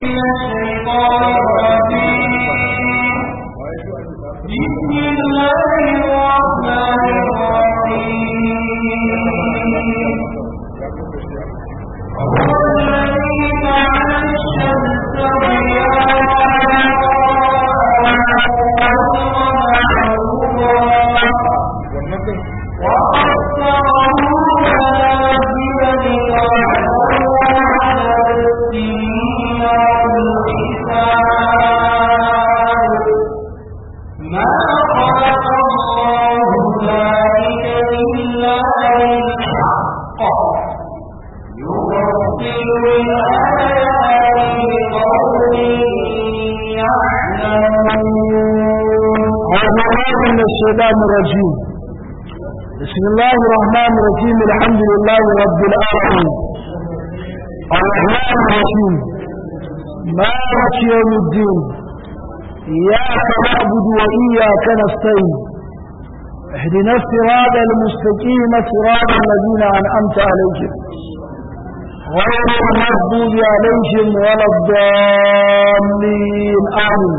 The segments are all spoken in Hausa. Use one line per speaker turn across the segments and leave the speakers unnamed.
الشيطان الرجيم بسم الله الرحمن الرحيم الحمد لله رب العالمين الرحمن الرحيم مالك يوم الدين إياك نعبد وإياك نستعين اهدنا الصراط المستقيم صراط الذين أنعمت عليهم غير المغضوب عليهم ولا الضالين آمين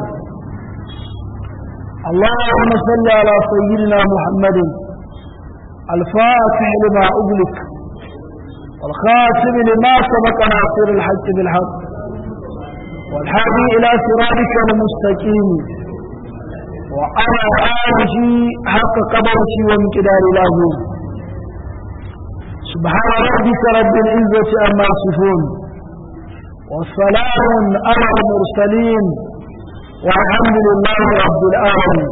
اللهم صل على سيدنا محمد الفاتح لما أغلق والخاتم لما سبق ناصر الحق بالحق والهادي إلى صراطك المستقيم وعلى آله حق قدره وامتدار له سبحان ربك رب العزة عما يصفون والسلام على المرسلين والحمد لله رب العالمين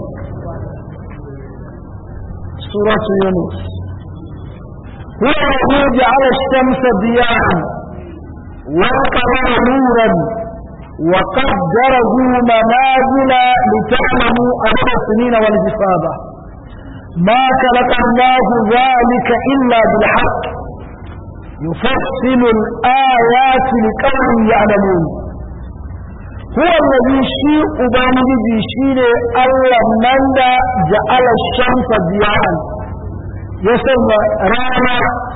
سورة يونس هو الذي جعل الشمس ضياء والقمر نورا وقدره منازل لتعلموا عدد السنين والحسابة ما خلق الله ذلك إلا بالحق يفصل الآيات لقوم يعلمون هو الذي شيء أبانجي شيء الله من جعل الشمس ضياء يسمى رانا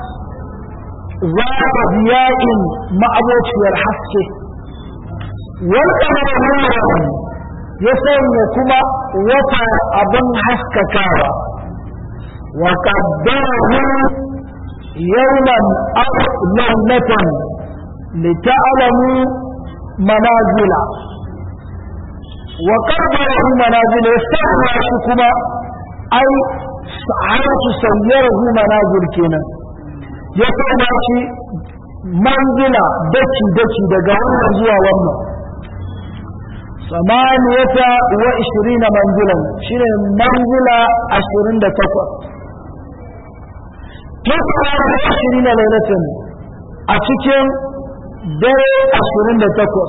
ذات ضياء معبوش والحسك والقمر نورا يسمى كما وطا أبن حسككاوا وقدره يوما أو ليلة لتعلموا منازل وقدره منازل يستعمل شكما أي سعرت سيره منازل كنا يستعمل شيء منزلة دكي دكي دقاء زوا ومنا ثمانية وعشرين منزلا شنو منزلة عشرين دكتور تسعة وعشرين ليلة أتكين dare ashirin da takwas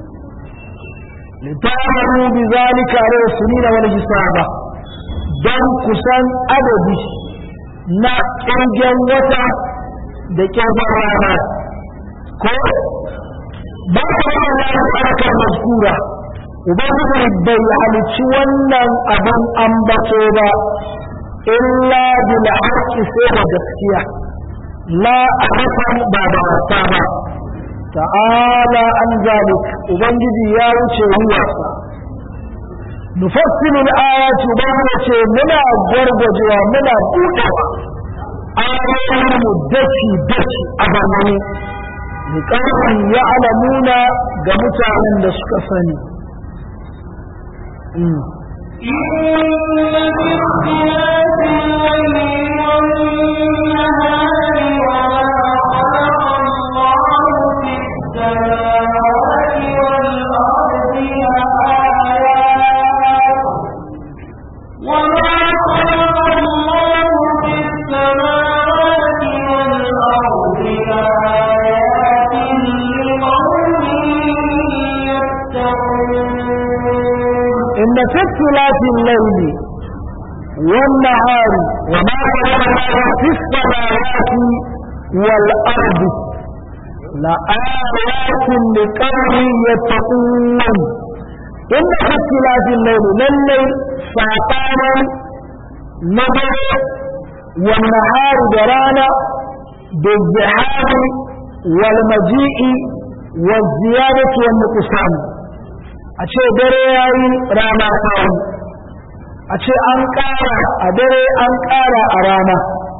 littafin bi zalika da sunina wani hisaba don kusan adadi na ƙirgen wata da ƙirgen rana ko ba ka yi harkar maskura ubangiji bai halicci wannan abin ambato ba illa bil haqqi sai da gaskiya la ahasan ba da wasa ba ta'ala an zalik ubangiji ya wuce ruwarsa nufassilu al-ayati ubangiji ce muna gwargwajewa muna buɗewa ayoyin mu daki daki a zamani liƙarfin ya alamuna ga mutanen da suka sani
إن في اختلاف الليل والنهار وما
إن في اختلاف الليل والنهار وما في السماوات والأرض لآيات لقوم يتقون إن في اختلاف الليل لليل ساقانا نظر والنهار درانا بالزحام والمجيء wa ziyadatu wa nuqsan a ce dare yayi rana ta yi a ce an ƙara a dare an ƙara a rana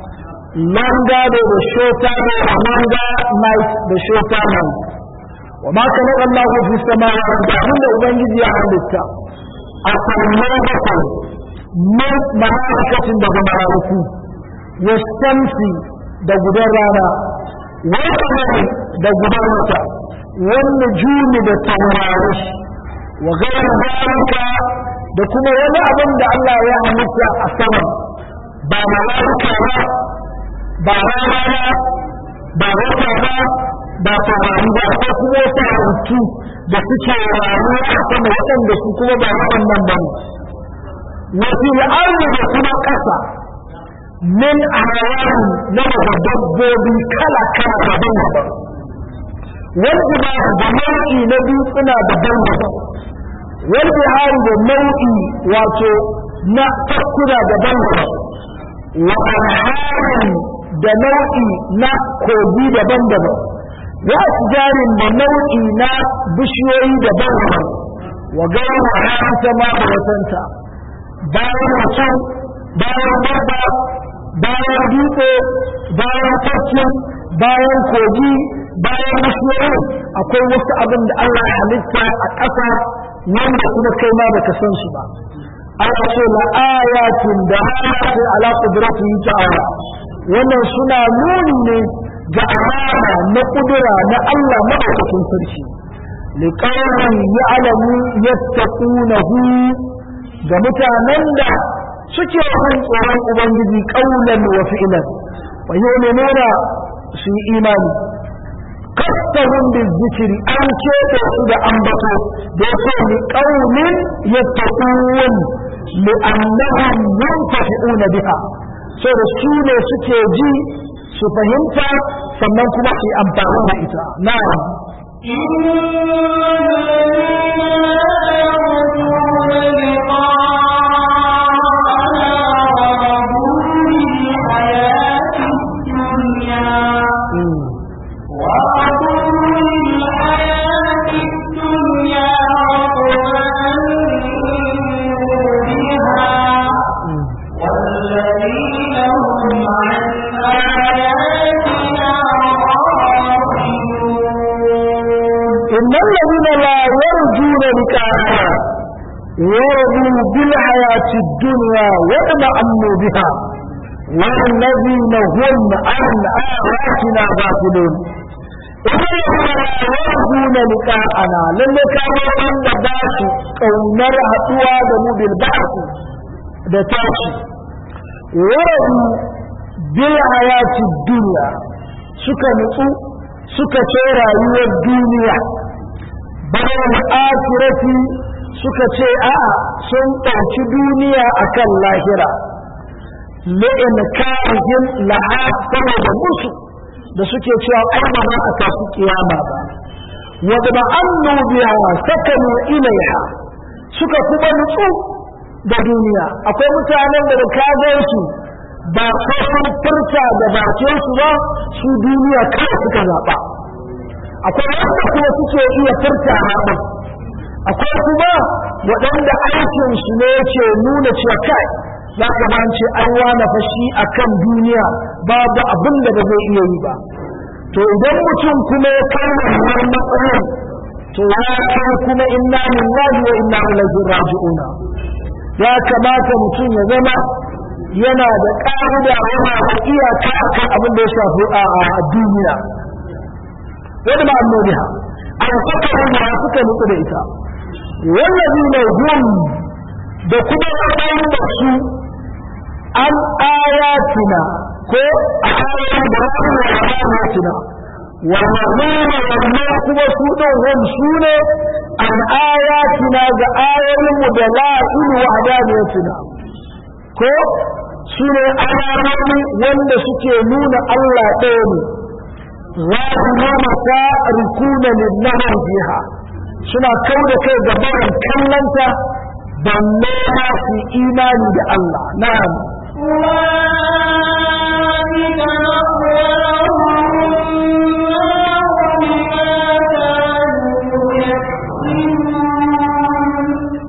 manga da da shota da manga night da shota night wa ma kana Allah fi samawati da abinda ubangiji ya halitta a sammai bakwai min mala'ikatin daga mala'iku wa shamsi da gudan rana wa kamari da gudan wata wanda juni da taurari wa gairu zalika da kuma wani abin da Allah ya halitta a sama ba mala'ika ba ba rana ba ba wata ba ba taurari ba ko kuma wasu halittu da suke rayuwa a sama waɗanda su kuma ba waɗannan ba ne wasu al'arni da kuma ƙasa min hayawan na daga dabbobi kala kala daban daban wanda ba da nau'i na dutsuna daban daban wanda hari da nau'i wato na takkuna daban daban wa alharin da nau'i na kogi daban daban wa jarin da nau'i na bishiyoyi daban-daban wa gairu haranta ma da watanta bayan mutum bayan dabba bayan dutse bayan tafkin bayan kogi bayan bishiyoyi akwai wasu abin da Allah ya halitta a ƙasa wanda kuma kai ma baka san su ba Allah ce la ayatin da halace ala qudratihi ta'ala wannan suna nuni ne ga alama na kudura na Allah maɗaukakin sarki liƙarin ya alamu yattaqunahu ga mutanen da suke jin tsoron ubangiji ƙaunan wa fi'lan wa yu'minuna su yi imani kastahum bizikri an keɓe su da ambato da yake li qaumin yattaqun li annahum yantafi'una biha so da su ne suke ji su fahimta sannan kuma su yi amfani da ita na'am إن الذين لا يرجون لقاءنا ورضوا بالحياة الدنيا واطمأنوا بها والذين هم عن آياتنا غافلون إن الذين لا يرجون لقاءنا لما كانوا عند باس كونر هتوا دمو بالبعث da tashi waradu bil hayati dunya suka nutsu suka ce rayuwar duniya bayan akirati suka ce a'a sun ɗauki duniya akan lahira li'in karihin laha saboda musu da suke cewa ai ba za a tafi kiyama ba wa da annu biha sakanu ilaiha suka kuma nutsu da duniya akwai mutanen da da ka su ba ko sun furta da bakin su ba su duniya kawai suka zaɓa akwai wanda kuma suke iya furta haɗin akwai kuma waɗanda aikin su ne ke nuna cewa kai za ka ba ce an wana fashi a kan duniya babu abin da ba zai iya yi ba to idan mutum kuma ya kama wannan matsayin to ya kai kuma inna lillahi wa inna ilaihi raji'una ya kamata mutum ya zama yana da ƙa'ida yana da iyaka akan abin da ya shafi a duniya wani ma'amuriha an saka ruwa suka nutsu da ita wallazi ne hum da kuma waɗanda da su an ayatina ko a ayatin da kuma ayatina wallazina wannan kuma su ɗin hum su ne an ayatina ga ayoyinmu da la'il wa hadaniyatina ko su ne alamomi wanda suke nuna Allah ɗaya ne ظاهرون تاركون للنهر فيها suna kau da kai ga barin kallanta balle ma su imani da Allah na'am
أولئك مأواهم النار بما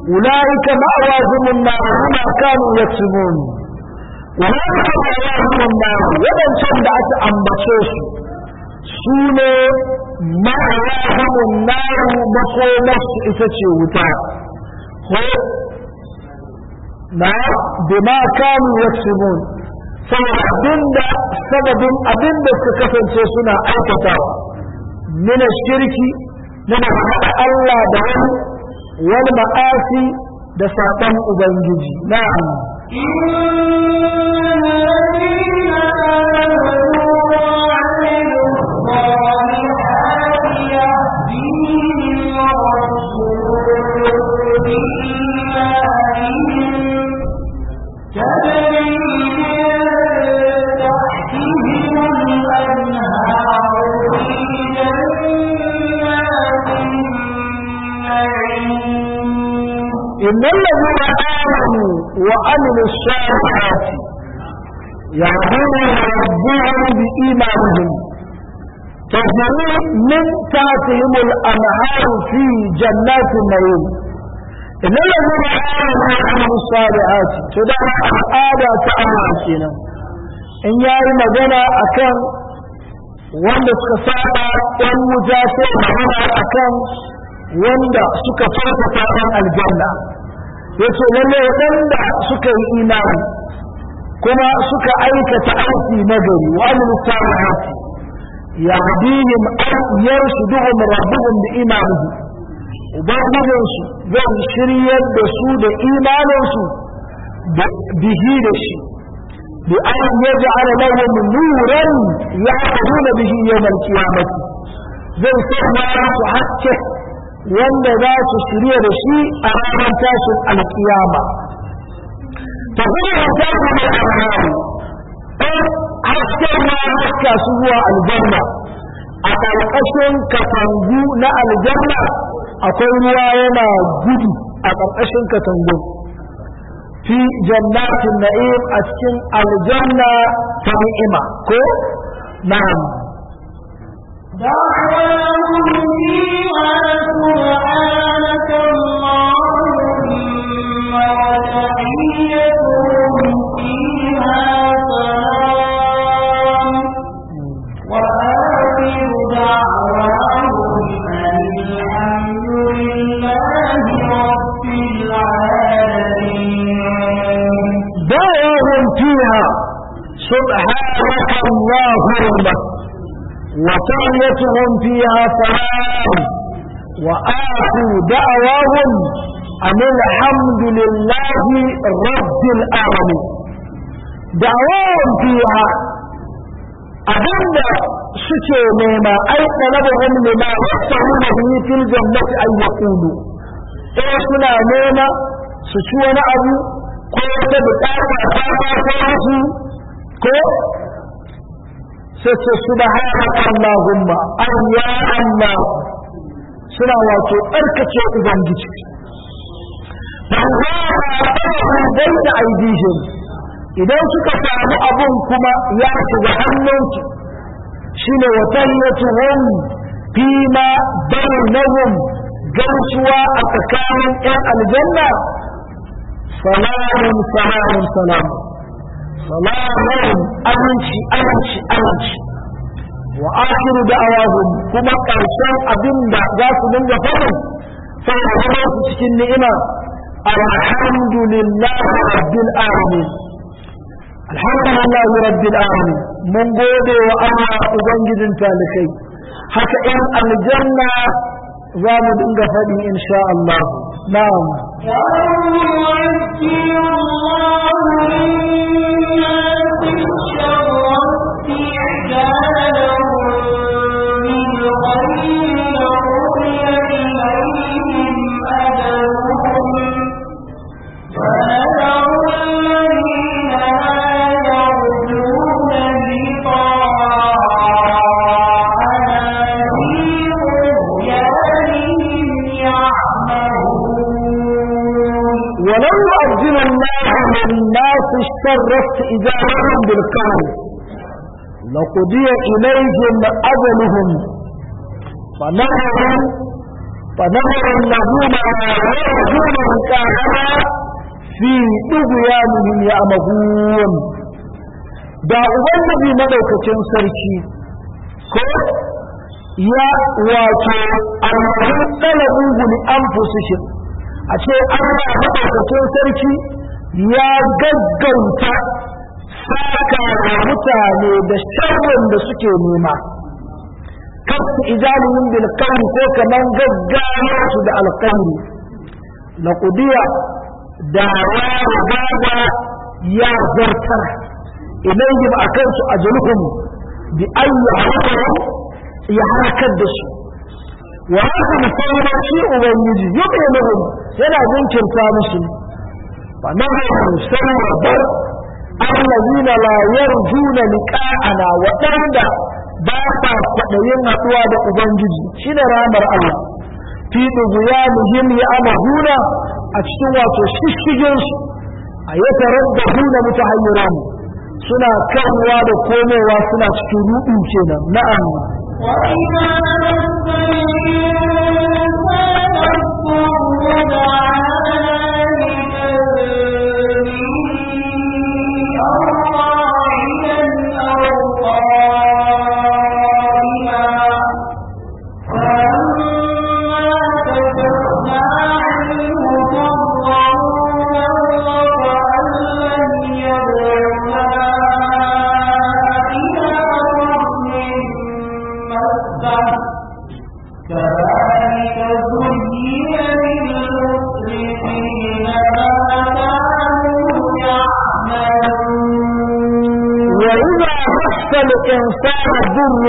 أولئك مأواهم النار بما كانوا يكسبون أولئك مأواهم النار ودن شندعت أنبتوس سوني مأواهم النار مقومس إتشي وتا هو نعم بما كانوا يكسبون abinda sababin abinda suka kasance suna aikatawa min shirki na haɗa Allah da wani wal ma'asi da saƙon ubangiji na'am إن الذين آمنوا وعملوا الصالحات يهدون ربهم بإيمانهم تجري من تحتهم الأنهار في جنات النعيم إن الذين آمنوا وعملوا الصالحات تدعى الآباء تأمرنا إن يأي مجانا أكن wanda suka saba ɗan wuta sai magana akan wanda suka farfata ɗan aljanna ya ce lalle waɗanda suka yi imani kuma suka aikata aiki na gari wa amin salihati ya hadihim an yarshuduhum rabbuhum bi imanihi ubangijinsu zai shiryar da su da imaninsu bihi da shi bi an yaj'ala lahum nuran ya'taduna bihi yawm al-qiyamah zai sanya su haske wanda za su shirya da shi a ranar tashin alkiyama ta kuma ta kuma alharu ɗan hasken ma haska su zuwa aljanna a ƙarƙashin katangu na aljanna akwai ruwa yana gudu a ƙarƙashin katangu fi jannatin na'im a cikin aljanna ta ni'ima ko na'am
دعواهم فيها سبحانك اللهم وتحيتهم فيها سلام وآخر دعواهم أن الحمد لله رب العالمين
دعوهم فيها سبحانك اللهم وتحيتهم فيها سلام وآخر دعواهم أن الحمد لله رب العالمين دعواهم فيها أبدا suke nema ai talabahum lima yastahuna bihi fil jannati an yaqulu eh suna nema su ci wani abu ko wata bukata ta ta musu ko sai ce subhanaka allahumma an ya allah suna wato tsarkake ubangiji bai da aidihim idan suka samu abun kuma ya shiga hannunsu shine wa tayyatuhum fima bainahum gaisuwa a tsakanin yan aljanna salamun salamun salamun salamun aminci aminci aminci wa akhiru da'awahum kuma karshen abin da za su dinga faɗin sai da zama su cikin ni'ima alhamdulillahi rabbil alamin alhamdulillahi rabbil alamin mun gode wa Allah ubangijin talikai haka in aljanna za mu dinga faɗi insha Allah na'am ولو يؤذن الله للناس الشر استئذانهم بالكون لقضي إليهم أجلهم فنحن فنظر الذين يرجون لقاءنا في طغيانهم يعمهون da ubangiji madaukakin sarki ko ya wato almahin ɗalabin guli an fusishin a ce allah madaukakin sarki ya gaggauta saka wa mutane da sharrin da suke nema kasu ijalihim bil qawli ko kaman gaggawa su da alqawli la qudiya da ya riga ya zartar ilayhim akan su ajluhum bi ayyi halakahum ya halakar da su wa haka musamman shi ubangiji yuɓe lahum yana jinkirta musu fa nahu sanwabar allazina la yarjuna liqa'ana waɗanda ba sa kwaɗayin haɗuwa da ubangiji shine ramar Allah fi dubuyanihim ya amahuna a cikin wato shishiginsu a ya tarar da huna mutahayyiran suna kanwa da komowa suna cikin ruɗu kenan na'am
وإذا مس الإنسان الضر دعانا لجنبه أو قاعدا أو قائما فلما كشفنا عنه ضره مر كأن لم يدعنا إلى ضر مسه كذلك زين للمسرفين ما كانوا يعملون
وإذا مس الإنسان ضر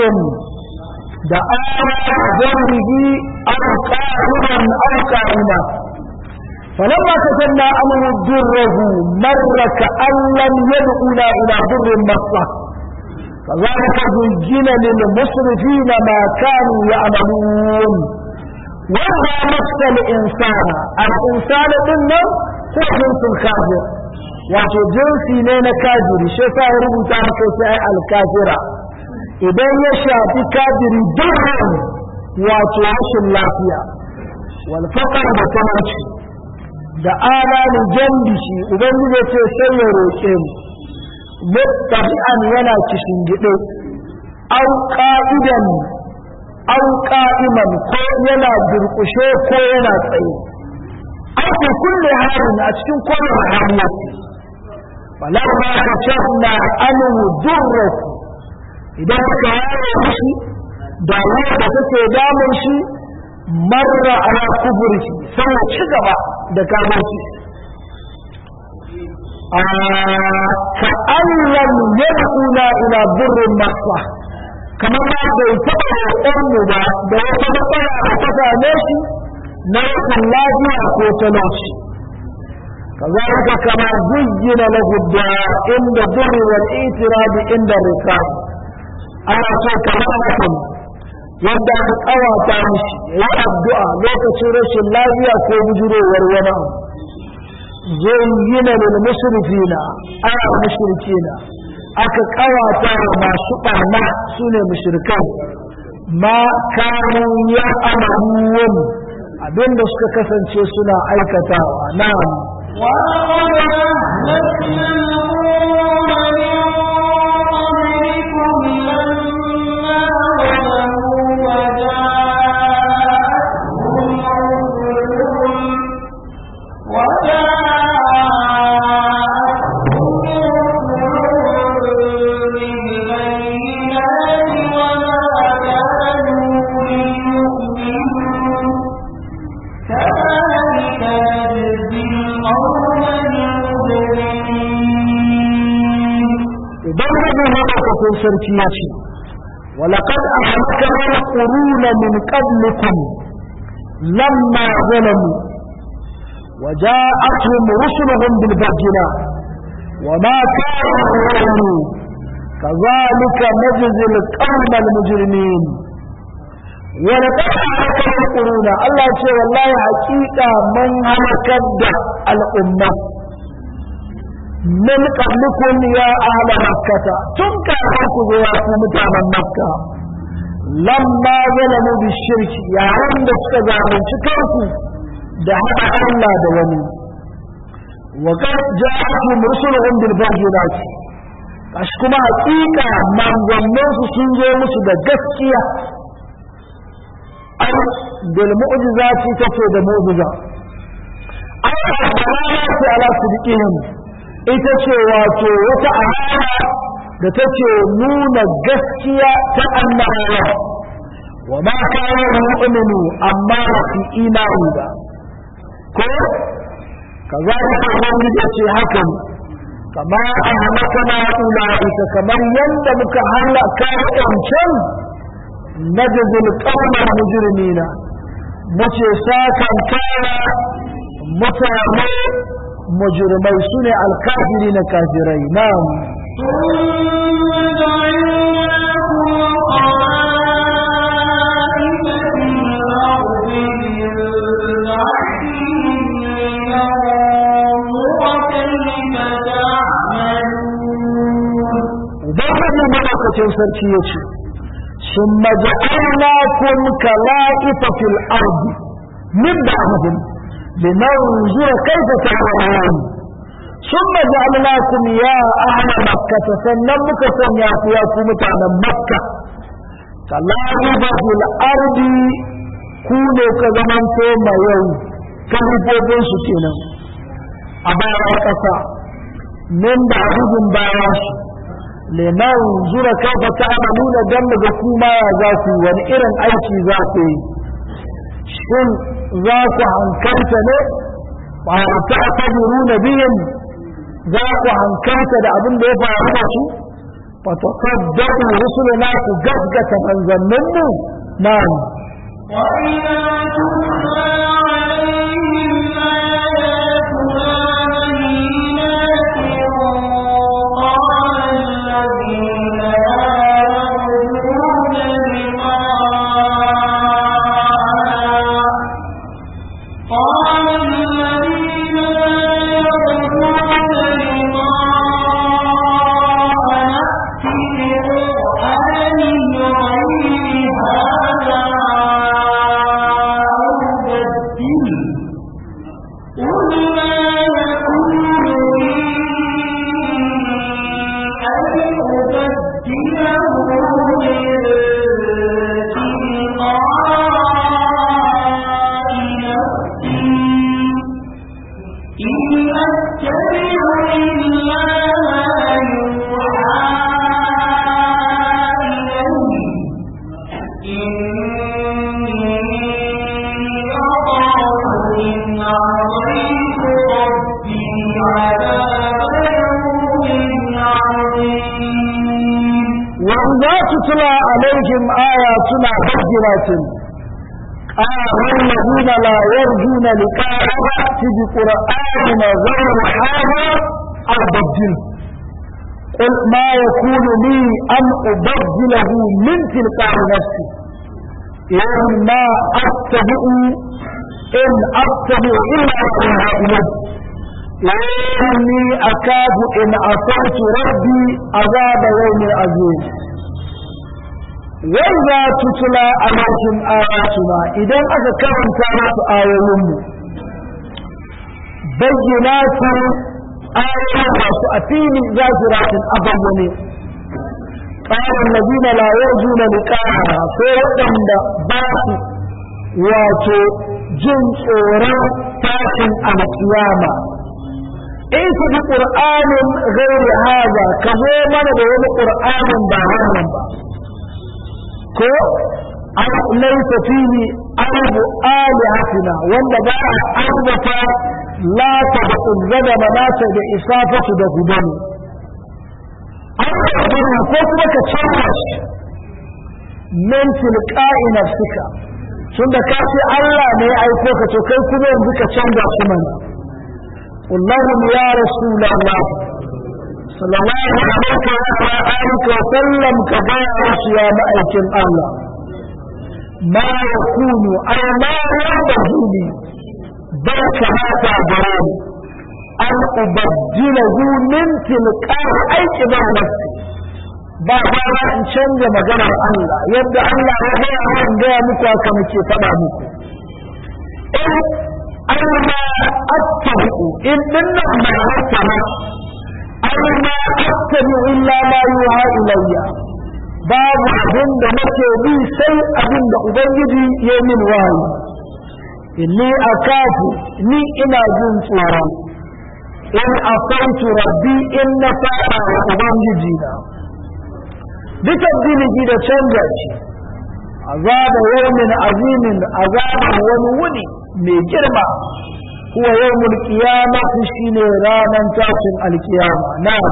دعانا بجنبه أو قائما أو قائما فلما كتبنا عنه ضره مر كأن لم يدعنا إلى ضر مسه كذلك زين للمسرفين ما كانوا يعملون وإذا مس الإنسان الإنسان إنه هو جنس الكافر wato jinsi ne na kafiri shi yasa ya rubuta maka sai ai alkafira idan ya shafi kafiri dukkan wato rashin lafiya wal faqar da talauci da alamin jambishi ubangiji ya ce sai ya roƙe mu muttabi'an yana kishin gide au qa'idan au qa'iman ko yana durƙushe ko yana tsaye au fi kulli halin a cikin kowane hali yake falamma kashafna anhu durrahu idan ka yaye mishi da da take damun shi marra ala kuburki sai ya ci gaba da kafirci ka allam yad'una ila durrin masa kamar ma bai taɓa roƙon mu ba da wata matsala da ta same shi na rashin lafiya ko talauci كذلك كما زين له الدعاء عند الضر والاعتراض عند الركاب ana so ka mutum yadda aka kawata mishi ya addu'a lokacin rashin lafiya ko bujurowar wani abu zayyina lil mushrifina ana mushrikina aka kawata wa masu barna sune mushrikai ma kanu ya amaruwan abinda suka kasance suna aikatawa na'am
ولقد أهلكنا القرون من قبلكم لما ظلموا وجاءتهم رسلهم وجاءتهم رسلهم بالبينات وما كانوا ليؤمنوا كذلك نجزي القوم المجرمين
ubangiji maɗaukakin sarki ya ce ولقد أهلكنا القرون من قبلكم لما ظلموا وجاءتهم رسلهم بالبينات وما كانوا يؤمنون كذلك نجزي القوم المجرمين ولقد أهلكنا القرون الله يقول والله حقيقة من هلكت الأمة من قبلكم يا أهل مكة تنكر حكم يا متانا مكة lamma zalamu bi shirki yayin da suka zalunci kansu da haɗa Allah da wani wa qad ja'atuhum rusuluhum bil bayyinati kashi kuma hakika manzannin su sun zo musu da gaskiya ai bil mu'jizati take da mu'jiza ai ce ala sidiqihim ita ce wato wata alama da take nuna gaskiya ta annabawa wa ma kana mu'minu amma fi imani ba ko kazalika wani da ce haka ne kama ahlakana ulaika kamar yadda muka halaka wancan najzul qawmal mujrimina muke sakan kara mutane mujrimai sune alkafiri na kafirai na'am ubangiji madaukakin sarki ya ce sun maja'alna kun kala'ifa fil ardi min ba'dihim linanzura kaifa ta'malun ثم جعلناكم يا أهل مكة sannan muka sanya ku ya ku mutanen makka kala'ifa fil ardi ku ne ka zamanto mayau kalifofin su kenan a bayan ƙasa min da abin bayan su liman zura kaifa ta'maluna dan daga kuma ya za ku wani irin aiki za ku yi shin za ku hankalta ne ba ta taburuna bihim za ku hankalta da abin da ya faru da su fa tasaddaqu rusulana ku gaskata manzanninmu na'am
وإذا تتلى عليهم آياتنا بينات قال الذين لا يرجون لقاءنا قال الذين لا يرجون لقاءنا ائت بقرآن غير هذا أو بدله قل ما يكون لي أن أبدله من تلقاء نفسي إن أتبع إلا ما يوحى إلي إني أخاف إن عصيت ربي عذاب يوم عظيم
وإذا تتلى عليهم آياتنا بينات قال الذين لا يرجون لقاء فأت بقرآن غير هذا أو بدله قل ما يكون لي أن أبدله من تلقاء نفسي إن ما أتبع إن أتبع إلا ما إليه إني أكاد إن أطعت ربي عذاب يوم عظيم وإذا تتلى عليهم آياتنا إذا أتى كرم كانت آيهم بينات آيات أتيني زاجرات أبوني قال الذين لا يرجون لقاءنا سوى عند باس واتو جن tsoron tashin alkiyama in su bi ƙur'anin gairi haza ka zo mana da wani ƙur'anin ba wannan ba ko an laisa fihi arbu alihatina wanda ba a arbata lata da uzzada manata da isafatu da gudanu an ko kuma ka canza shi min tilqa'i nafsika tunda ka ce Allah ne ya aiko ka to kai kuma yanzu ka canza shi mana قل لهم يا رسول الله صلى الله عليه وعلى آله وسلم كبارس يا مأيك الله ما يكون أي ما ينبغي لي بل كما تعبرون أن أبدله من تلقاء أي كبار نفسي ba ba in canja maganar Allah yadda Allah ya gaya in gaya muku haka muke faɗa muku in alma attabi'u in dinnan ma hattama alma attabi'u illa ma yuha ilayya babu abin da nake bi sai abin da ubangiji ya min wahayi inni akafu ni ina jin tsoron in asaitu rabbi in na fara wa ubangiji na dukan dinihi da canja shi azaba yawmin azimin azaban wani wuni mai girma huwa yawmul qiyamah shine ranan tashin alkiyama na'am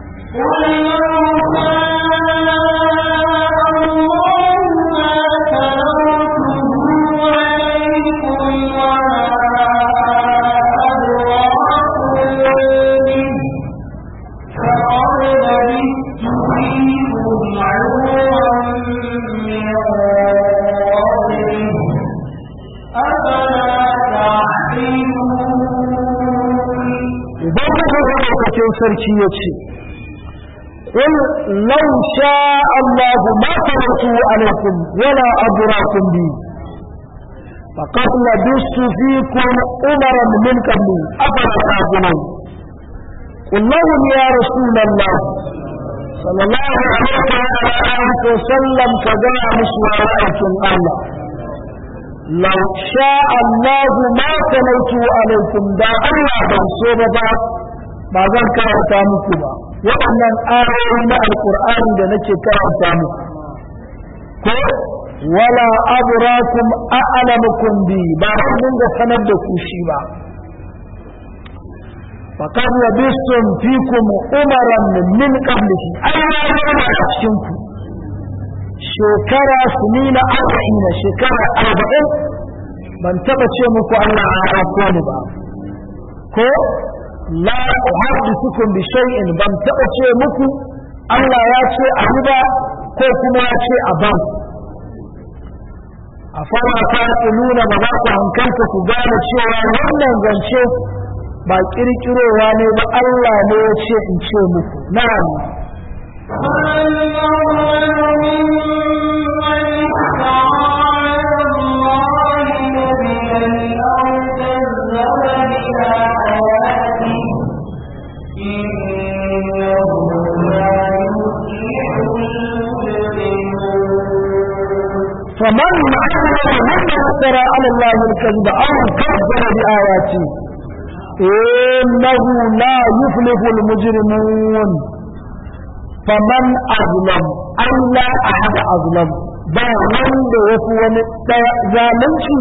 cikin sarki ya ce قل لو شاء الله ما تركته عليكم ولا أدراكم به فقد لبثت فيكم أمرا من قبلي أفلا تعقلون قل لهم يا رسول الله صلى الله عليه وسلم كذا مسواراتكم الله لو شاء الله ما تلوت عليكم دا الله بنصوبة ba zan karanta muku ba waɗannan ayoyi na alkur'ani da nake karanta muku ko wala abrakum a'lamukum bi ba zan dinga sanar da ku shi ba faqad labistum fikum umaran min qablihi ayyana a cikin ku shekara sunina arba'ina shekara arba'in ban taba ce muku Allah ya ko ni ba ko la uhaddithukum bi shay'in ban taba ce muku Allah ya ce a ba ko kuma ya ce a ban a fara ta nuna ba za ku hankalta ku gane cewa wannan zance ba kirkirowa ne ba Allah ne ya ce in ce muku na'am فمن عمل مما افترى على الله الكذب او كذب بآياته إنه لا يفلح المجرمون فمن أظلم أي لا أحد أظلم ba wanda ya fi wani ɗaya zalunci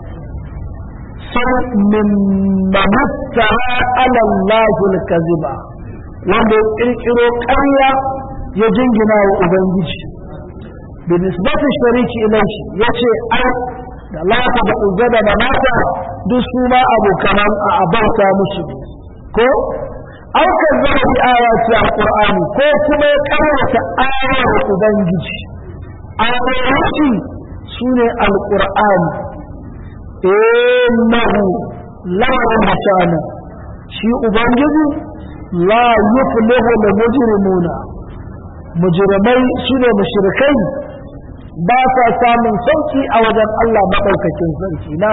sai min mamasta alallahi kaziba wanda ya ƙirƙiro ƙarya ya jingina wa ubangiji بنسبة الشريك إليه يشي أي da lata da uzada da nata duk su ma abu kaman a abarta musu ko aukar zama bi ayati alqur'ani ko kuma ya karanta ayar ubangiji ayoyi sune alqur'ani innahu la mutana shi ubangiji la yuflihu al mujrimuna mujrimai sune mushrikai ba sa samun sauki a wajen Allah maɗaukakin sarki na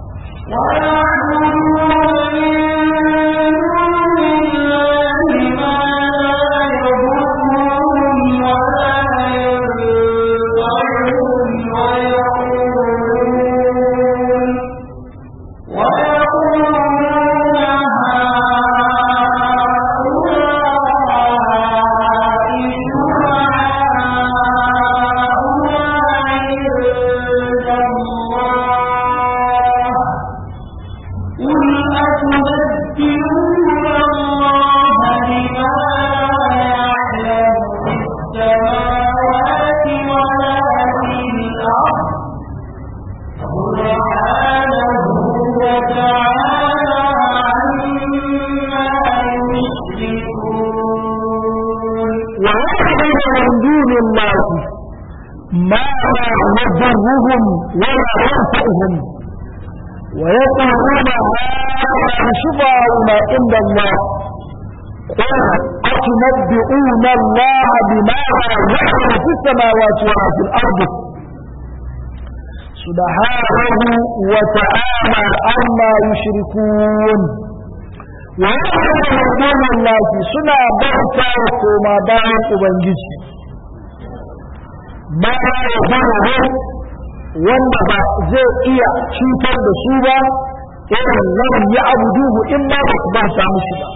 ما يضرهم ولا ينفعهم ويقولون هذا شفاعنا عند الله قل أتنبئون الله بما يعلم في السماوات وما في الأرض سبحانه وتعالى عما يشركون ويعلم دون الله سنة بغتا وكما باين أبنجي ما يظهره wanda ba zai iya cutar da su ba irin lam ya abuduhu in ma ba su ba sa musu ba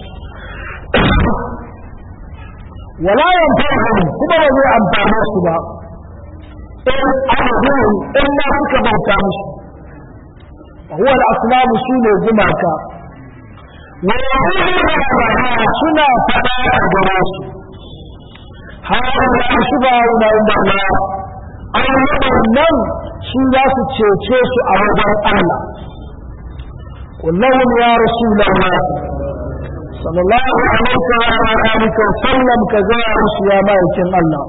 wala yanfa'uhum kuma ba zai amfane su ba in abuduhu in ma suka bauta musu huwa al-asnam sune gumaka wa yaquluna suna fada a gaba su har da su ba wa inda Allah nan su za su cece su a wajen Allah kullum ya rasulullah sallallahu alaihi wa sallam ka ga musu ya ma'aikin Allah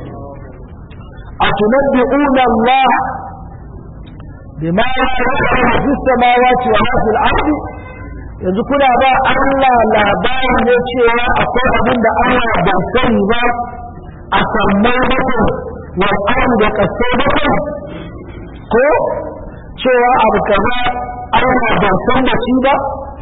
atunabbi'una Allah bima ya'lamu fi samawati wa ma fil ardi yanzu kuna ba Allah labarin ne cewa akwai abin da Allah bai sani ba a sammai bakwai wal ardi da kasai bakwai ko cewa abu kaza Allah bai san da shi ba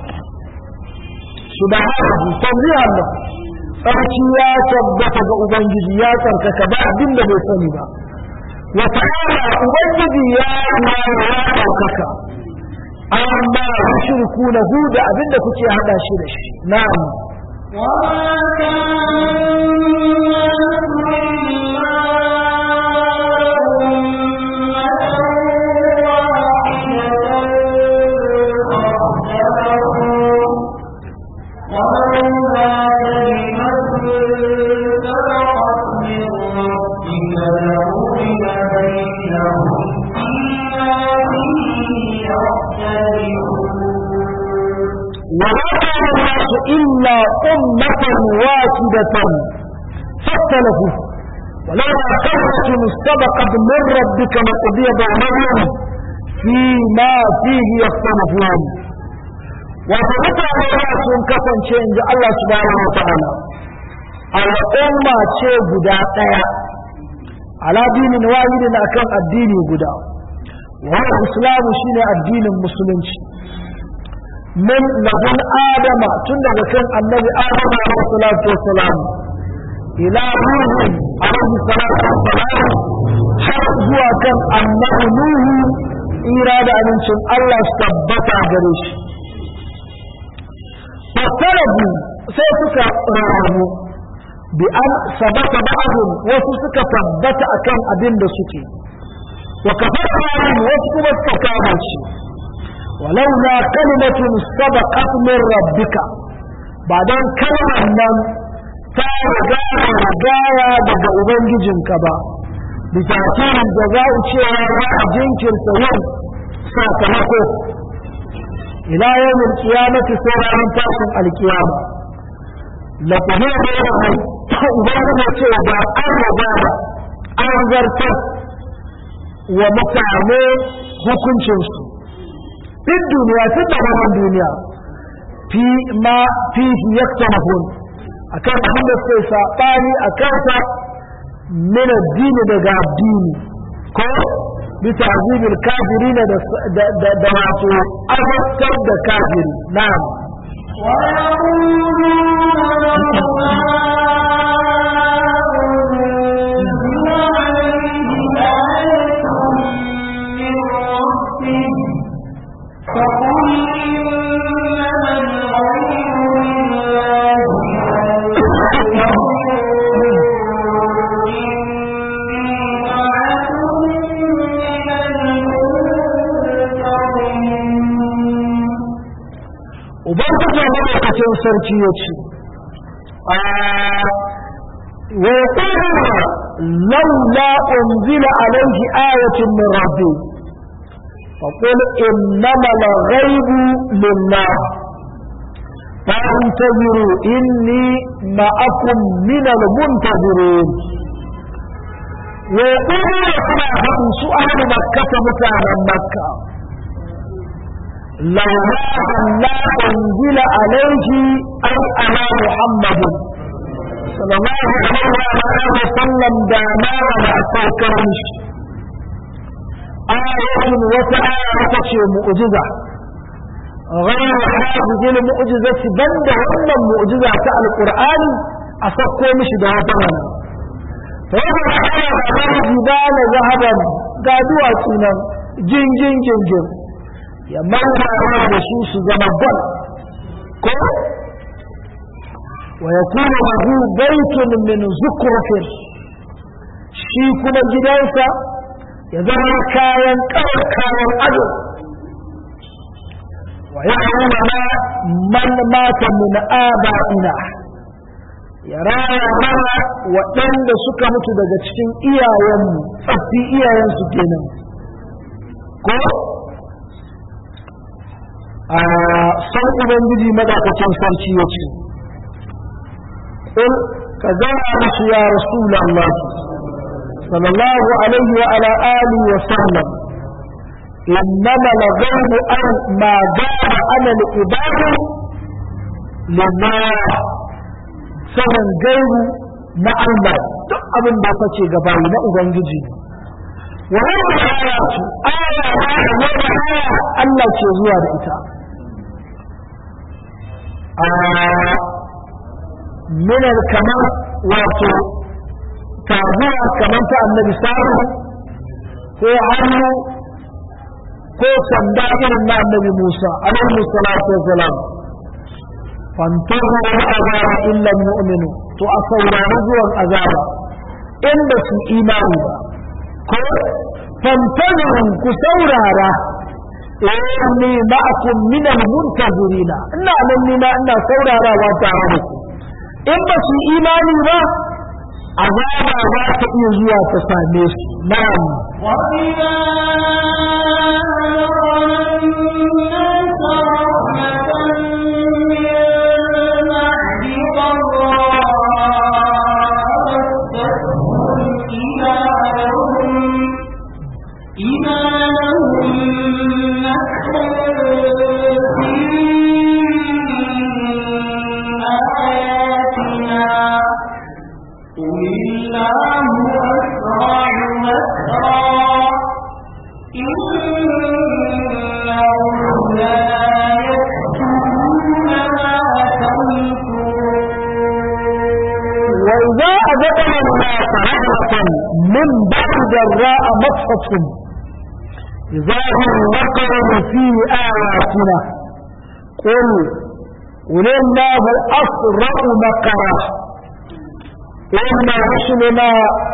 subhanahu tanzihan Allah sarki ya tabbata ga ubangiji ya tsarkaka ba abin da bai sani ba wa ta'ala ubangiji ya ma ya ɗaukaka amma yushriku lahu da abin da kuke hada shi da shi na'am
وما كان الناس إلا أمة واحدة فاختلفوا وما كلمة سبقت من ربك لقضي بينهم فيما فيه يختلفون وفقط الناس كفن شيء الله سبحانه وتعالى al'umma ce guda ɗaya ala dinin wahidin akan addini guda wani islamu shine addinin musulunci min ladun adama tun daga kan annabi adama alaihi salatu wassalam ila nuhu alaihi salatu wassalam har zuwa kan annabi nuhu ira da amincin Allah su tabbata gare shi fasarabu sai suka rarrabu bi an sabata ba'dhum wasu suka tabbata akan abin da suke wa kafara wasu kuma suka kama shi ولولا كلمة سبقت من ربك بعدين كلمة من تارجاها رجايا daga Ubangijinka ba bitakirin da za a ce ya a jinkirta yin sakamako ila yawmin qiyamati sai ranar tashin alkiyama la kuma da rai ubangiji ce da an raba an zartar wa mutane hukuncinsu في الدنيا في طبعا الدنيا في ما فيه يختلفون أكان عند السيطاني أكان من الدين دقاء الدين كو بتعذيب الكافرين دواتو أفكر الكافر نعم ubangiji lokacin sarki ya ce wa yaquluna laula unzila alayhi ayatun min rabbi فقل إنما الغيب لله فانتظروا إني معكم من المنتظرين ويقولون كما هم سؤال مكة مكانا مكة
لولا أن لا أنزل عليه أي على محمد صلى الله عليه وسلم دانا ولا سوكرش آية وتآية مؤجزة غير هذه المؤجزة بند وأن المؤجزة القرآن أسقوا مش دواتنا فوضع على الجبال ذهبا قادوا سنة جن جن جن جن ya mara da su su zama bal ko wa yakunu lahu baytun min zukrufin shi kuma gidansa ya zama kayan kawar kayan ado wa ya'lamu ma man mata min aba'ina ya raya mana waɗanda suka mutu daga cikin iyayenmu tsaffi iyayensu kenan ko a san ubangiji madakacin sarki ya ce ƙul ka gana musu ya rasul Allah sallallahu alaihi wa ala alihi wa sallam إنما الغيب أن ما دام على العباد لله sanin gaibu na Allah duk abin da kace gaba na Ubangiji wannan aya ce aya aya Allah ke zuwa da ita a minar kamar wato taguwa kamar ta annabi sa'adu ko hannu ko sanda irin na annabi Musa alaihi salatu wassalam fantahu azaba illa mu'minu to a saurari zuwan azaba inda su imani ba ko fantahu ku saurara inni ma'akum min al-muntazirina ina nan ni ma ina saurarawa tare da ku in ba su imani ba azaba za ta iya zuwa ta same su na'am
وإذا إذا لهم مكر في آياتنا قل الله أسرع مكرا إن رسلنا يكتبون ما تمكرون
وإذا أذقنا الناس رحمة من بعد ضراء مصفتهم إذا هم نقروا في آياتنا قل قل الله أسرع مكرا إن رسلنا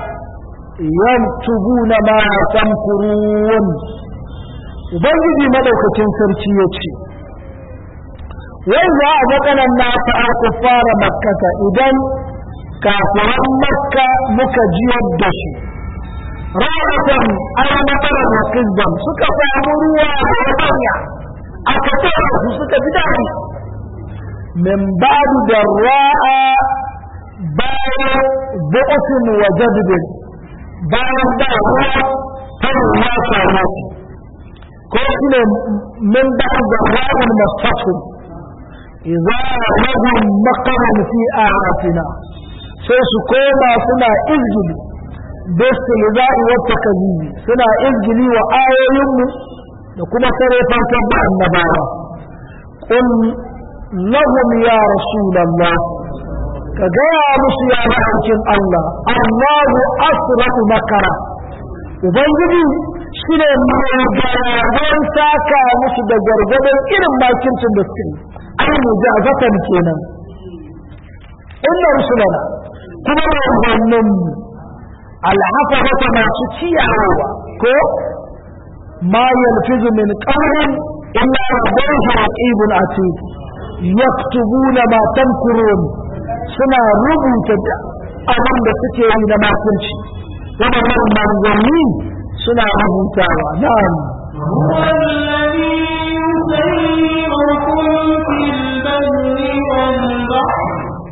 يكتبون ما تمكرون Ubangiji madaukakin sarki ya ce, Wai za a zaƙanan nasa a fara makkata idan kafiran makka muka jiyar da su, rahatan an matsalar da kizban suka samu ruwa a hanya aka tsara su suka ji daɗi. Min ba'du da ra'a bayan bu'usin wa jadbin bayan da ruwa ta ruwa samu ko shi ne min ba'du da ra'in mastatin idza lahum maqamun fi a'atina sai su koma suna izgili bistilza'i wa takazimi suna izgili wa ayoyinmu da kuma sare fankan da annabawa qul lahum ya rasulullah ka gaya musu ya ma'aikin Allah Allahu asra'u makara ubangiji shi ne mai garagon saka musu da gargadon irin makircin da suke ai mujazatan kenan inna rusulana kuma manzannin alhafazata masu ciyawa ko ma yalfizu min qawlin illa ladayhi raqibun atid yaktubuna ma tamkurun suna rubuta abin da suke yi na makirci waɗannan manzanni suna rubutawa na'am
هو الذي يسيركم في البر والبحر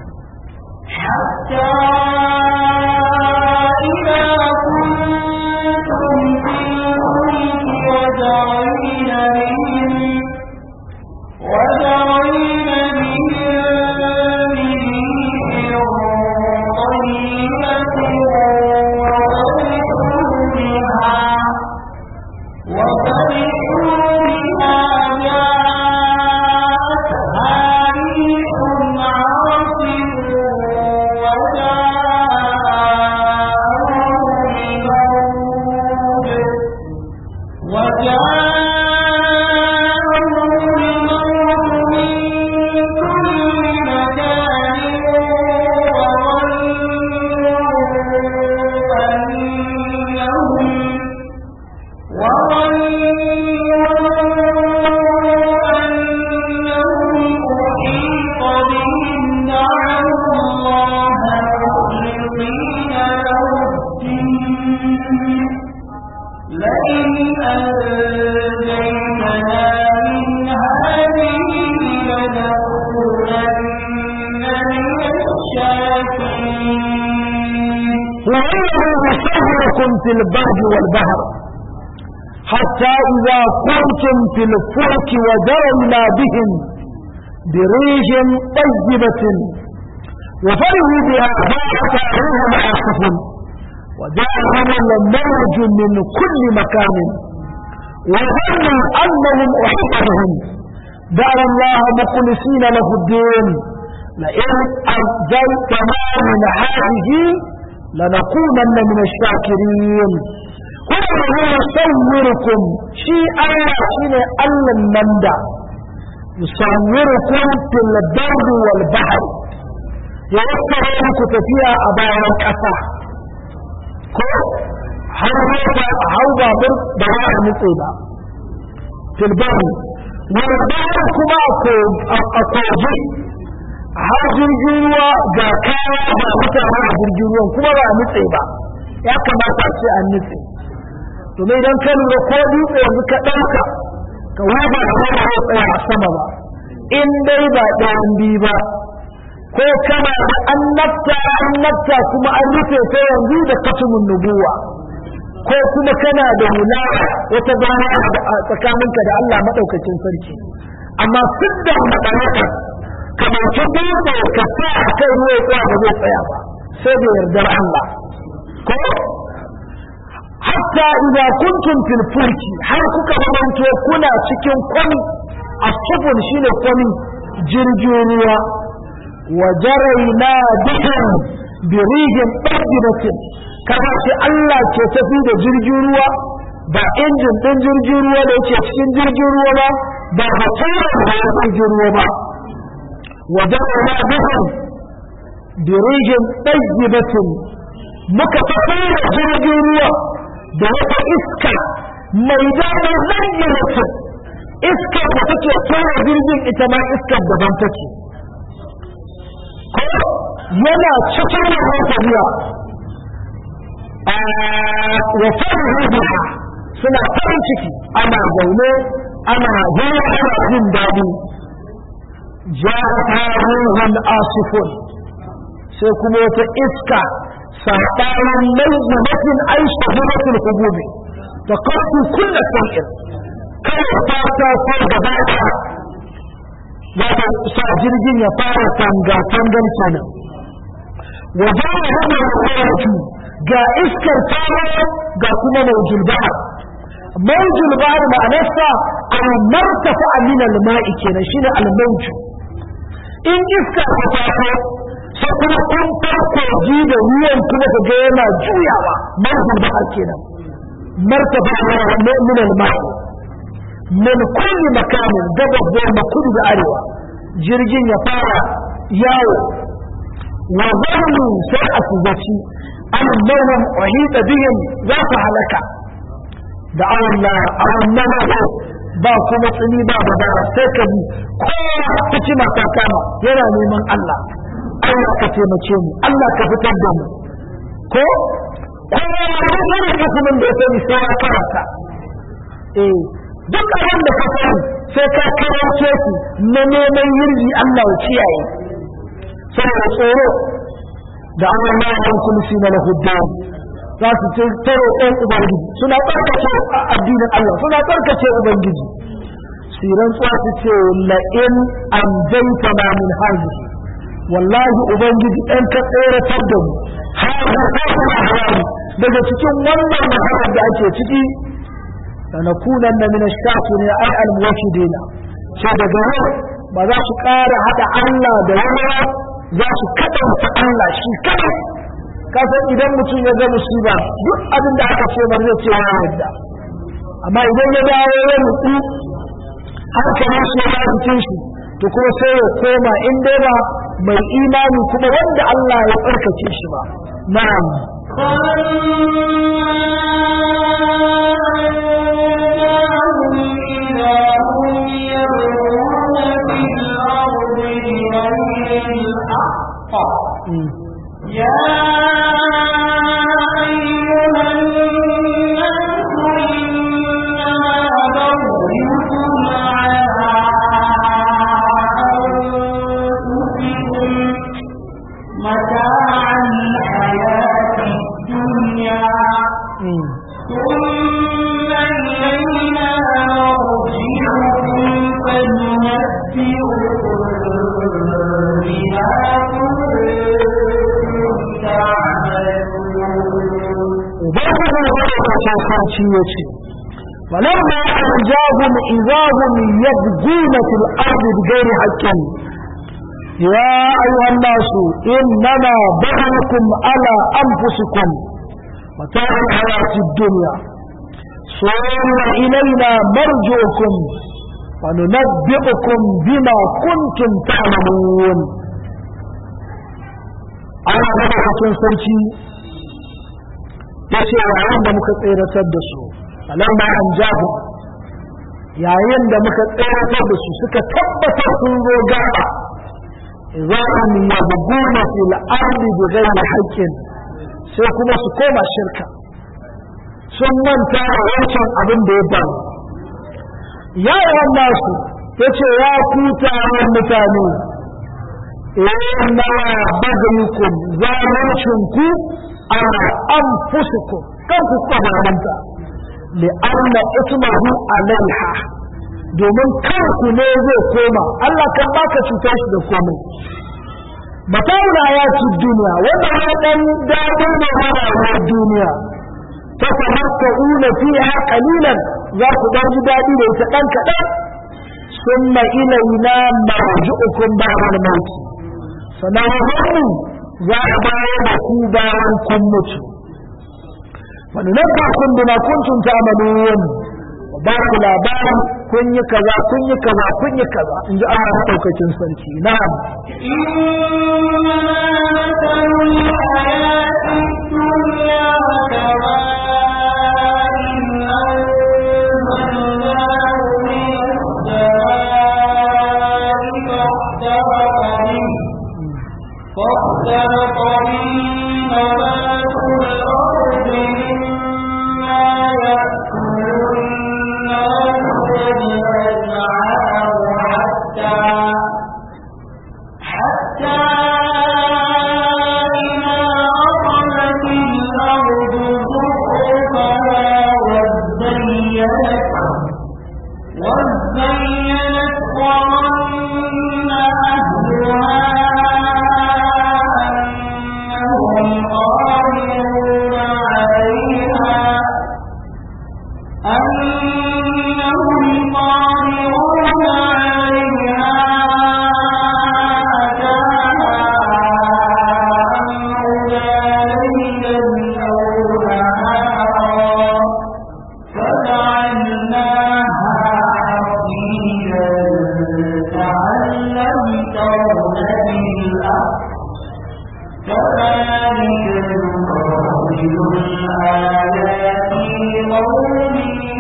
حتى إذا كنتم في الفلك وجرين بهم
في البر والبحر حتى إذا كنتم في الفلك وجرينا بهم بريح طيبة وفرحوا بها فأتاهم عاصف وجاءهم الموج من كل مكان وظنوا أنهم أحيط بهم دعوا الله مخلصين له الدين لئن أنزلتنا من هذه لنكونن من الشاكرين هو يصوركم شيء الله شيء الله النمدى يصوركم في البر والبحر يوفر لكم تفيا أبايا الكفا har mota hau babur da za a nutse ba tilbani wani bayan kuma a koje har jirgin ruwa ga kaya ba mutane a jirgin ruwan kuma ba a nutse ba ya kamata a ce an nutse domin idan ka lura ko dutse yanzu ka ɗauka ka wuba da wani ya tsaya a sama ba in dai ba ɗayan biyu ba ko kana da annabta annabta kuma an rufe ta yanzu da katumin nubuwa ko kuma kana da wilaya wata bana a tsakaninka da Allah maɗaukacin sarki amma duk da maɗanaka kamar ta dutse ka sa a kan ruwa tsaya ba zai tsaya ba sai da yardar Allah ko hatta idza kuntum fil fulki har kuka zamanto kuna cikin kwami asfun shine kwami jirgin ruwa wa jaraina bihim bi rihin tajibatin kaga ce Allah ke tafi da jirgin ruwa ba injin din jirgin ruwa da yake cikin jirgin ruwa ba ba haturan da ya jirgin ruwa ba wa jaraina bihim bi rihin tajibatin muka tafi da jirgin ruwa da wata iska mai daɗin zayyanatin iska da take tura jirgin ita ma iskar daban take ko yana cikin wannan tafiya wa farihu biha suna farin ciki ana zaune ana hira ana jin daɗi ja'a ruhun asifun sai kuma wata iska saɓanin laifumatin aisha zuratul hububi da kasu kulla sau'in kawai fata ko gaba ɗaya ya ta sa jirgin ya fara tanga-tangan kenan wa ba ya hana da ga iskar tawo ga kuma maujul bahar maujul bahar ma'anarsa al-martafa min al-ma'i kenan shine al-mawju in iska ta taso sai kuma kun farko ji da ruwan kuma ka ga yana juyawa maujul bahar kenan martafa min al-ma'i min kulli makamin gabas da yamma kudu da arewa jirgin ya fara yawo wa zannu sai a zaci annahum uhita bihim za su halaka da Allah Allah ba kuma tsini ba da sai ka bi kowa ta ci mata kama yana neman Allah Allah ka taimake mu Allah ka fitar da mu ko kowa da sanin hukumin da ya sani sai ya karanta eh duk abin da ka sani sai ka karance shi na neman yirji Allah ya kiyaye saboda tsoro da an wannan yan kulisi na lahuddin za su ce taro ɗan ubangiji suna tsarkace addinin Allah suna tsarkace ubangiji siran tsuwa su ce la'in an jaita na min hazi wallahi ubangiji ɗan ka tseratar da mu har daga cikin wannan mahalar da ake ciki لنكونن من الشاكرين أي الموحدين sai daga yau ba za su ƙara haɗa Allah da wani za su kaɗanta Allah shi kaɗai kasan idan mutum ya ga musiba duk abin da aka ce ba zai ce ya yarda amma idan ya dawo ya nutsu hankalin shi ya cikin shi to kuma sai ya koma in dai ba mai imani kuma wanda Allah ya tsarkake shi ba na'am
يا أيها الناس إنما بغيكم على أنفسكم متاع الحياة الدنيا بما كنتم تعملون
ubangiji madaukakin sarki ya ce فلما أنجاهم إذا هم يبغون في الأرض بغير حق يا أيها الناس إنما بغيكم على أنفسكم متاع الحياة الدنيا ثم إلينا مرجعكم وننبئكم بما كنتم تعملون أنا مدحة sarki ya ce yayin da muka tseratar da su alamma an jahu yayin da muka tseratar da su suka tabbatar sun zo gaba za'an yabguna fil ardi bi ghairi haqqin sai kuma su koma shirka sun manta da wancan abin da ya faru ya yawan nasu ya ce ya ku taron mutane inna bagayukum zalincinku ala anfusikum kan ku kwabaranta li'anna ismahu alaiha domin kanku ne zai koma Allah kan baka cutar shi da komai mata'ul ayati duniya wannan ya dan dadin da rayuwar duniya ta tamatta'una fiha qalilan za ku dan ji dadi da ita dan kadan summa ilaina marji'ukum ba'da al-maut sannan za a bayar da ku bayan kun mutu wani nan ba kun bima kuntum ta'malun ba ku labarin kun yi kaza kun yi kaza kun yi kaza in ji Allah madaukakin sarki na'am
فاختلط به نبات الأرض مما يأكل الناس والأنعام حتى حتى إذا أخذت الأرض زخرفها وزينت وزينت وظن أهلها أنهم قادرون عليها أنهم قادرون عليها أتاها أمرنا ليلا أو نهارا فجعلناها حصيدا كأن لم تغن بالأرض كذلك نفصل الآيات لقوم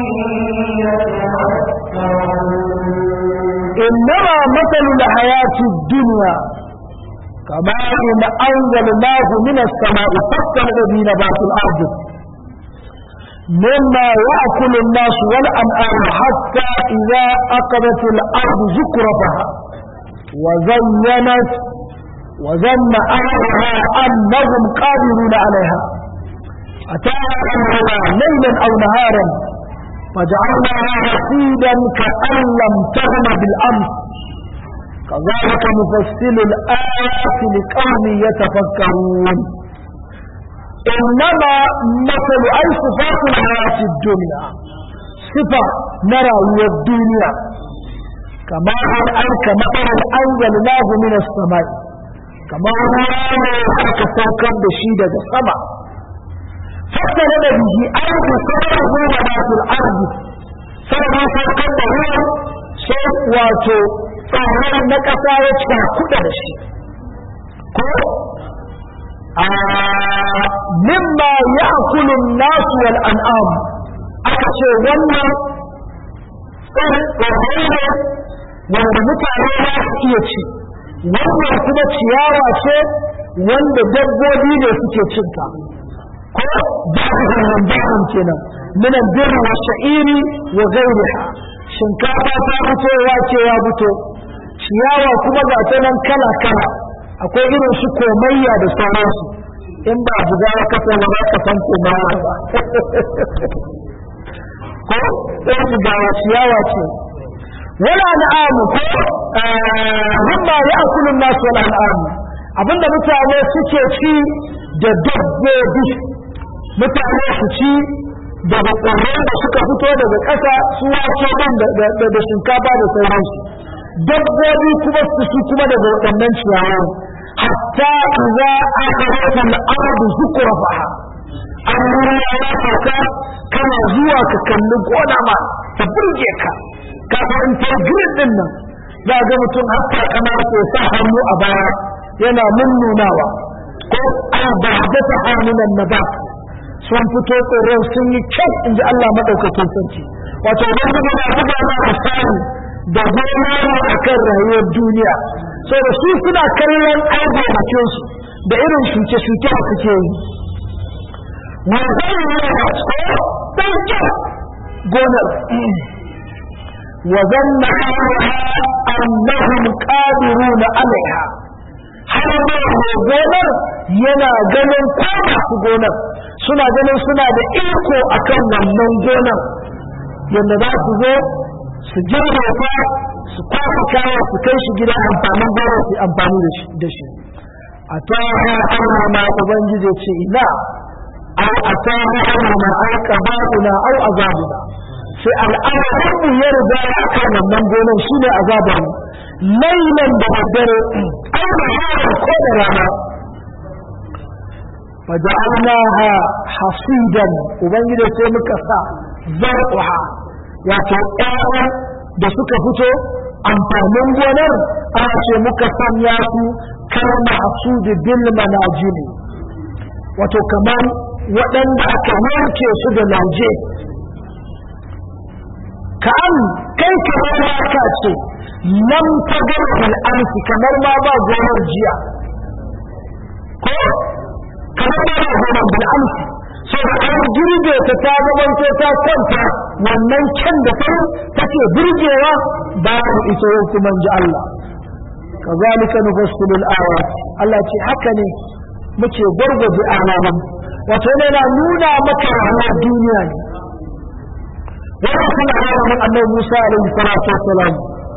يتفكرون
إنما مثل الحياة الدنيا كما إن أنزلناه من السماء فاختلط به نبات الأرض مما يأكل الناس والأنعام حتى إذا أخذت الأرض زخرفها وزينت وظن أهلها أنهم قادرون عليها أتاها أمرنا ليلا أو نهارا فجعلناها رصيدا كأن لم تغن بالأمس كذلك نفصل الآيات لقوم يتفكرون إنما مثل أي صفات الحياة الدنيا صفة نرى الدنيا كما أن كمثل أنزلناه من السماء كما أن كسوكا بشيدة السماء فاختلف به أرض سببه نبات الأرض سبب سوكا به sai wato tsarar na ƙasa ya cika kuɗa da shi ko a mimma ya kulun nasu wal an'am aka ce wannan tsarrai ne wanda mutane za su iya ci wannan kuma ciyawa ce wanda dabbobi ne suke cinta ko ba'dhum ba'dhum kenan min al-birr wa sha'iri wa ghayriha shinkafa ta fito wake ya fito ciyawa kuma ga ta nan kala kala akwai irin su komayya da sauransu in ba buga ya kafa ba za ka san komayya ba ko ɗan bugawa ciyawa ce wala na'amu ko mimma ya'kulu an-nas wala na'amu abinda mutane suke ci da dabbobi mutane su ci daga tsirrai da suka fito daga ƙasa su wace ban da shinkafa da sauransu dabbobi kuma su su kuma daga waɗannan ciyawa hatta idza akhadhat al-ardu zukrafaha an ya sauka kana zuwa ka kalli gona ma ta burge ka kafin ta girin din nan za ga mutum hatta kamar ko sa hannu a baya yana nunnunawa ko an ba da ta hannun nabat sun fito tsoron sun yi kyau in ji Allah maɗaukakin sarki wato idan ka gaba buga na misali da gona a kan rayuwar duniya so da su suna kallon aibabakin su da irin shuke-shuke da suke yi wazan yana ɗan kyau gonar وظن أنهم قادرون عليها har ma gonar yana ganin ko masu gonar suna ganin suna da iko akan wannan gonar yadda za su zo su girbe ta su kwafa kaya su kai shi gida amfanin gonar su amfani da shi a ta ana ma ubangiji ce ina au a ta ana ma aika ba'una au azabuna sai al'amarinmu ya riga ya kan wannan gonar shi ne azabar mu lailan da daddare an da hawa ko da rana faja'alnaha hasidan ubangiji sai muka sa zar'uha wato ƴaƴan da suka fito amfanin gonar ana ce muka sanya su kar mahsudi bil manajini wato kamar waɗanda aka yanke su da lauje ka'an kai kamar ka ce lam tagar al'amsi kamar ma ba gonar jiya ko kamar ma ba gonar bil'amsi so da an girbe ta ta zamanto ta kwanta wannan kyan da ta take burgewa babu ita yau kuma ji Allah kazalika nufassilul ayat Allah ce haka ne muke gwargwaje alaman wato yana nuna maka rayuwar duniya ne wannan kuma alamun annabi Musa alaihi salatu wassalam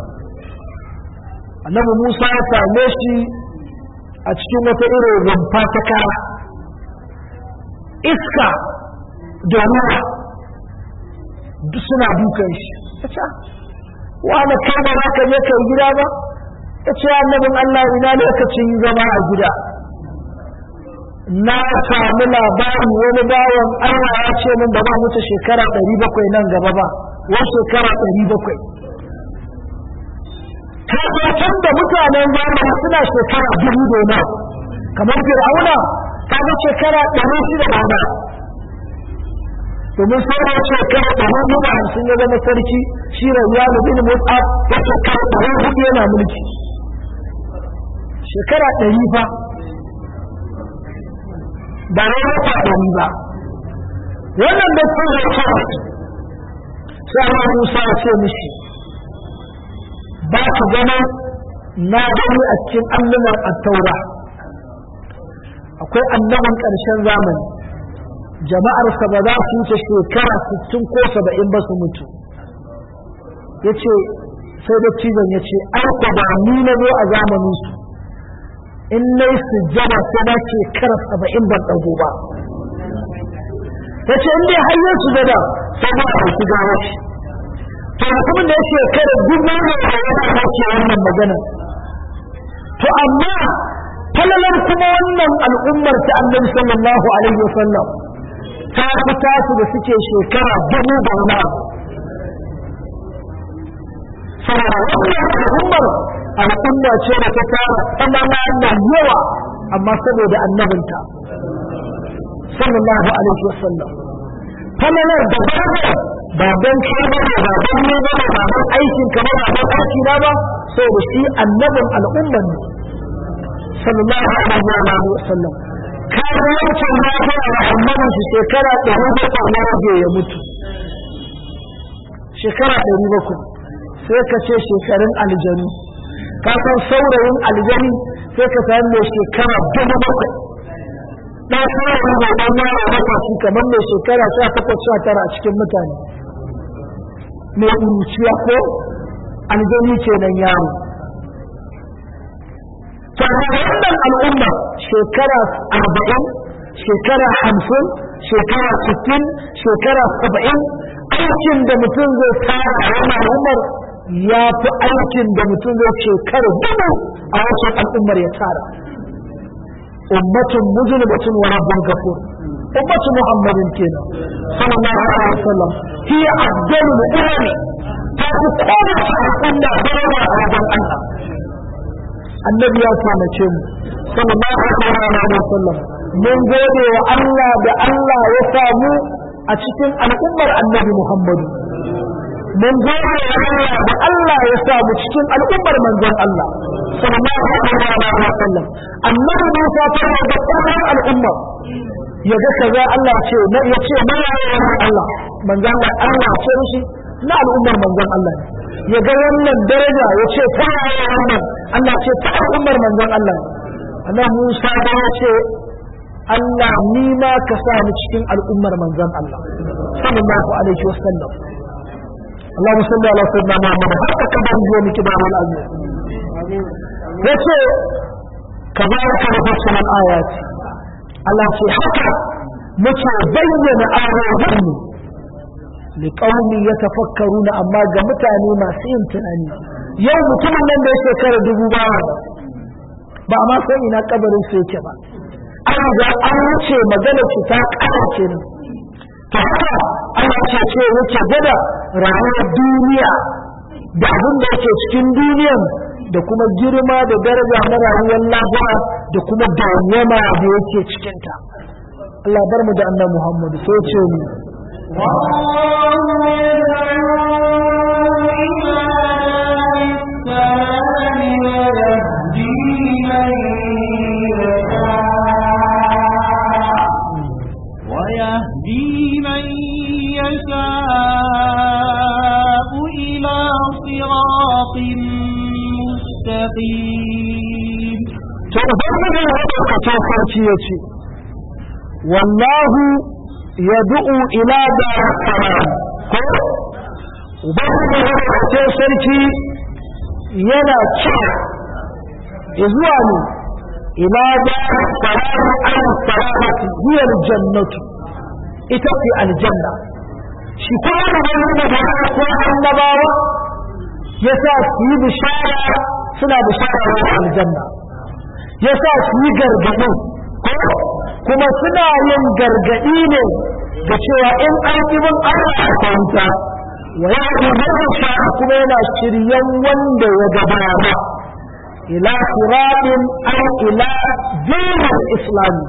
annabi Musa ya same shi a cikin wata irin rumfa ta kara iska da ruwa duk suna dukan shi ta wani kai ba za ka je kai gida ba ta ce annabin Allah ina lokacin zama a gida na sami labarin wani bawan Allah ya ce min ba ba mutu shekara ɗari bakwai nan gaba ba wa shekara ɗari bakwai kafin da mutanen zamani suna shekara dubu dona kamar fir'auna kaga shekara ɗari shida da ba domin sauran shekara ɗari hudu hamsin ya zama sarki shi rayuwa da bin motsa ya shekara ɗari hudu yana mulki shekara ɗari fa ba na wata ɗari ba wannan da sun zai kawai sai Allah Musa ya ce mishi ba ka gana na gani a cikin allunan attaura akwai annaban ƙarshen zamani jama'arsa ba za su wuce shekara 60 ko 70 ba su mutu ya ce sai da cizon ya ce an ba ni na zo a zamaninsu in na yi sujjada sai na shekara 70 ban ɗago ba ya ce in dai hanyar sujjada sai ba a ɗauki gawa shi to mutumin da ya shekara dubu ne a yana ke wannan magana to amma falalar kuma wannan al'ummar ta annabi sallallahu alaihi wasallam ta fi tasu da suke shekara dubu da wani abu saboda wannan al'ummar al'umma ce da ta tara tsanana na yawa amma saboda annabinta sallallahu alaihi wasallam falalar da ba ba don kai ba ba don ne ba ba don aikin ka ba ba don aiki na ba saboda shi annabin al'ummar ne sallallahu alaihi wa sallam kaga wancan ya fara da annabin shi shekara ɗari bakwai na rage ya mutu shekara ɗari bakwai sai ka ce shekarun aljanu ka san saurayin aljani sai ka san mai shekara dubu bakwai ɗan saurayin mai ɗan yara matashi kamar mai shekara sha takwas sha tara a cikin mutane mai uruciya ko aljani kenan yaro to wannan al'umma shekara arba'in shekara hamsin shekara sittin shekara saba'in aikin da mutum zai tara a wannan al'ummar ya fi aikin da mutum zai shekara dubu a wancan al'ummar ya tara ummatun mujrimatun wa rabbun ghafur ummatu muhammadin kenan sallallahu alaihi wasallam hiya afdalul umami ta fi kowace al'umma daraja a wajen Allah annabi ya kwanace mu sallallahu alaihi wasallam mun gode wa Allah da Allah ya samu a cikin al'ummar annabi Muhammadu mun gode wa Allah da Allah ya samu cikin al'ummar manzon Allah sallallahu alaihi wasallam annabi Musa ta ga sauran al'umma ya ga kaza Allah ce na ya ce na Allah manzon Allah ce shi na al'ummar manzon Allah ne ya ga wannan daraja ya ce ta wannan Allah ce ta al'ummar manzon Allah annabi Musa da ya ce Allah ni ma ka sa ni cikin al'ummar manzon Allah sallallahu alaihi wasallam اللهم صل على سيدنا محمد حتى كبر يوم كبار الأزمة yace كذلك نفصل الآيات Allah ce haka muke bayyana ayoyinmu liƙaumi ya tafakkaru na amma ga mutane masu yin tunani yau mutumin nan da ya shekara dubu ba ba ma san ina kabarin su yake ba an ga an wuce magana ce ta ƙara ne ta haka ana ce ce wuce gada rayuwar duniya da abin da yake cikin duniyan da kuma girma da daraja na rayuwar lahira da kuma dawwama da yake cikinta Allah bar mu da annabi Muhammad sai ce mu
ويهدي من يشاء إلى صراط مستقيم
to ubangiji ya ɗaukaka sarki ya ce wallahu ya du'u ila da salam ko ubangiji ya ɗaukaka sarki yana kira zuwa ne ila da salam an salamati hiyar jannatu ita ce aljanna shi kuma da wani da ba ko annabawa ya sa su yi bishara suna bishara da aljanna ya sa su yi gargaɗi kuma suna yin gargaɗi ne da cewa in an yi min Allah a kwanta wa ya yi sha kuma yana shiryan wanda ya gabata ila siratin an ila dinin islami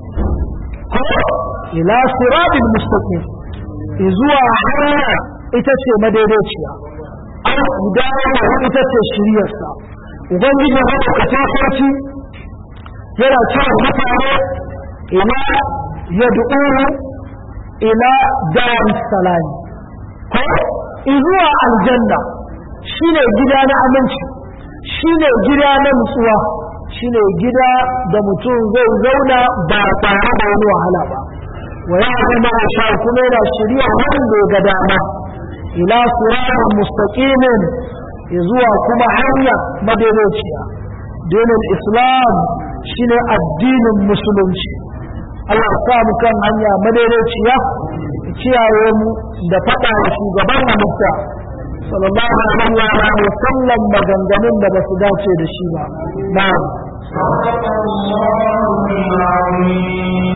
ila siratin mustaqim zuwa hanya ita ce madaidaiciya an gudanar ita ce shiryarsa ubangiji haka ka tafarki yana cewa mutane ila ya du'uru ila dar salami ko zuwa aljanna shine gida na aminci shine gida na nutsuwa shine gida da mutum zai zauna ba tare da wani wahala ba wa ya zama sha kuma yana shirya wanda ga dama ila siratin mustaqimin zuwa kuma hanya madaidaiciya dinin islam shine addinin musulunci Allah ya sa mu kan hanya madaidaiciya kiyaye mu da faɗa da shugaban halitta sallallahu alaihi wa sallam maganganun da basu dace da shi ba na'am